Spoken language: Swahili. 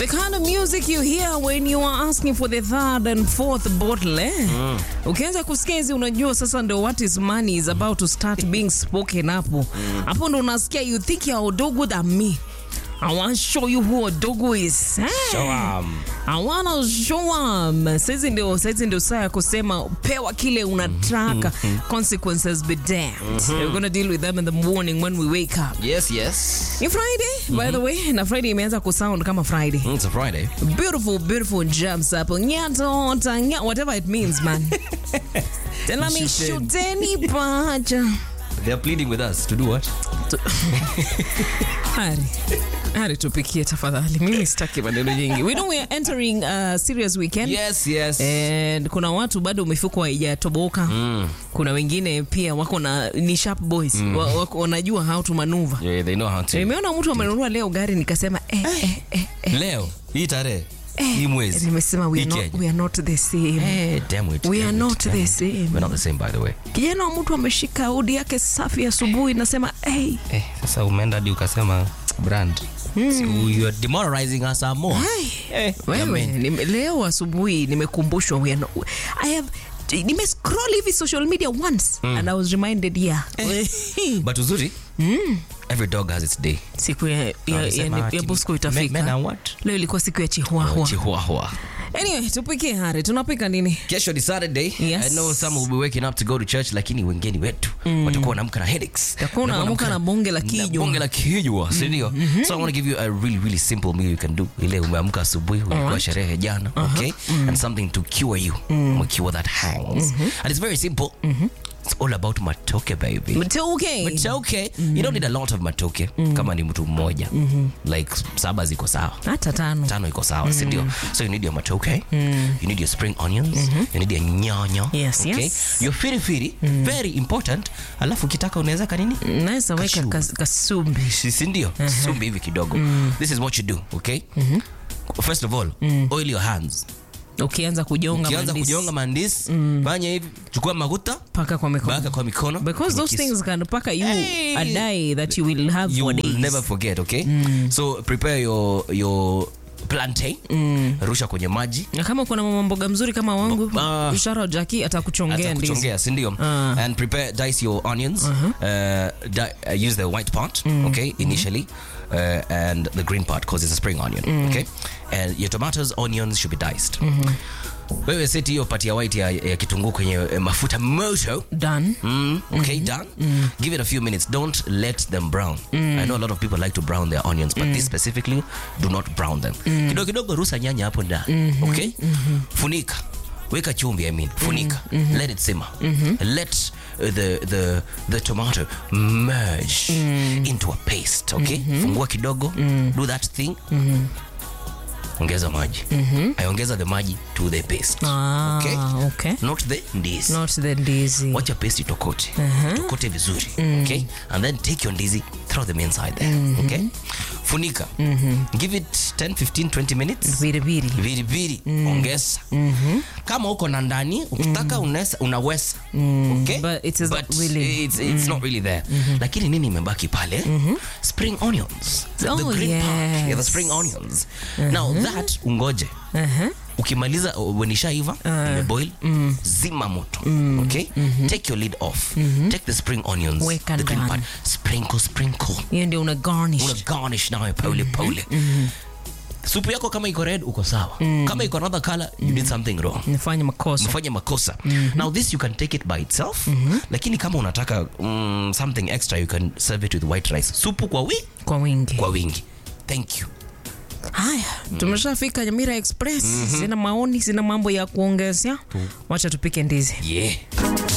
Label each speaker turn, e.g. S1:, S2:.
S1: The kind of music you hear when you are asking for the third and fourth bottle eh? Ukianza kusikia hizi unajua sasa ndio what is money is about to start being spoken hapo. Hapo ndo unasikia you think you're Odogo than me. I want to show you who Odogo is. Eh?
S2: Show 'em.
S1: I wanna show 'em. Saizi ndio saizi ndio saa ya kusema pewa kile unataka. Consequences be damned. We're gonna deal with them in the morning when we wake up.
S2: Yes, yes.
S1: Ni Friday, by the way, na Friday imeanza kusound kama Friday.
S2: Mm, It's a Friday.
S1: Beautiful, beautiful jumps up. Nyatota, nya, whatever it means, man. Tell me,
S2: Shooten.
S1: shuteni pacha.
S2: They're pleading with us to do what?
S1: Hari. Hari tupikie tafadhali. Mimi sitaki maneno nyingi. We know we are entering a serious weekend.
S2: Yes, yes.
S1: And kuna watu bado mifuko haijatoboka. Kuna wengine pia wako na ni sharp boys. Wa- Wako wanajua how to maneuver.
S2: Yeah, they know how to.
S1: Nimeona mtu amenunua leo gari nikasema eh, eh, eh, eh.
S2: Leo, hii tarehe, hii mwezi.
S1: Nimesema we are,
S2: hii
S1: not,
S2: Kenya.
S1: we are not the same.
S2: Eh, damn it.
S1: We
S2: damn
S1: are
S2: it,
S1: not
S2: damn
S1: the
S2: it.
S1: same.
S2: We're not the same by the way.
S1: kijana wa mtu ameshika udi yake safi asubuhi nasema hey,
S2: Eh, sasa umeenda hadi ukasema brand. So you are demoralizing us some more. Eh,
S1: wewe
S2: jamani.
S1: nime, leo asubuhi nimekumbushwa we are not- I have nimescroll hivi social media once and I was reminded yeah
S2: But uzuri, every dog has its day.
S1: siku ya, ya, ya,
S2: Walisema
S1: ya,
S2: ati
S1: Bosco
S2: men- men
S1: itafika
S2: are what?
S1: leo ilikuwa siku ya chihuahua
S2: Chihuahua.
S1: anyway tupikie hari tunapika nini
S2: kesho ni saturday
S1: Yes.
S2: i know some will be waking up to go to church lakini wengine wetu watakuwa wanaamka na headaches
S1: Utakuwa
S2: Watakuwa
S1: unaamka na bonge la
S2: na
S1: kijwa.
S2: bonge la kijwa si ndio so i want to give you a really really simple meal you can do ile umeamka asubuhi ulikuwa
S1: Alright.
S2: sherehe jana okay and something to cure you cure that hangs and it's very simple it's all about matoke baby
S1: mteuke
S2: matoke you don't need a lot of matoke kama ni mtu mmoja like saba ziko sawa
S1: hata tano
S2: tano iko sawa si ndio so you need your matoke you need your spring onions you need your nyanya
S1: Yes,
S2: okay?
S1: yes.
S2: your firifiri very important alafu ukitaka unaweza kanini
S1: naweza weka
S2: Cashew.
S1: kas- kasumbi
S2: Si- si ndio sumbi hivi kidogo this is what you do okay first of all oil your hands
S1: ukianza kujonga
S2: ukianza
S1: mandisi,
S2: kujonga mandisi fanya hivi chukua maguta
S1: paka kwa mikono
S2: baka kwa mikono
S1: because those
S2: kiss.
S1: things can paka you
S2: Hey.
S1: a day that you will have
S2: you
S1: for
S2: will
S1: days
S2: never forget okay so prepare your your plantain rusha kwenye maji
S1: na kama kuna mama mboga mzuri kama wangu
S2: Ah.
S1: ishara jaki atakuchongea ndizi
S2: atakuchongea sindio
S1: Ah.
S2: and prepare dice your onions uh, di- uh, use the white part okay initially uh, and the green part because it's a spring onion okay and your tomatoes onions should be diced wewe seti hiyo pati ya white ya, ya kitunguu kwenye eh, mafuta moto
S1: done
S2: Mm, okay, done. Give it a few minutes. Don't let them brown. I know a lot of people like to brown their onions, but this specifically, do not brown them. Kidogo kidogo rusa nyanya hapo ndani. Okay? Funika. Weka chumvi, I mean. Funika. Let it simmer. Let uh, the the the tomato merge into a paste, okay? Fungua kidogo. Do that thing. Ongeza maji. I ongeza the maji to the paste.
S1: ah,
S2: Okay?
S1: okay.
S2: Not the ndizi
S1: not the ndizi
S2: wacha paste itokote tokote vizuri okay and then take your ndizi throw them inside there okay funika give it 10 15 20 minutes
S1: viriviri
S2: viriviri ongeza kama uko na ndani ukitaka unaweza unaweza okay
S1: But it is not
S2: But
S1: really-
S2: it's, it's not really there lakini nini imebaki pale spring onions the
S1: Oh,
S2: green part yeah, the
S1: yes.
S2: spring onions now that ungoje ukimaliza uh, when ishaiva imeboil zima moto okay take your lid off take the spring onions
S1: Weka
S2: the green
S1: ndani.
S2: part sprinkle sprinkle
S1: hiyo ndio una garnish
S2: una garnish nayo pole pole supu yako kama iko red uko sawa kama iko another color you did something wrong
S1: nifanye makosa
S2: mfanye makosa now this you can take it by itself lakini kama unataka mm, something extra you can serve it with white rice supu kwa, wi
S1: kwa wingi
S2: kwa wingi thank you
S1: haya tumeshafika nyamira express sina maoni sina mambo ya kuongezea wacha tupike ndizi
S2: yeah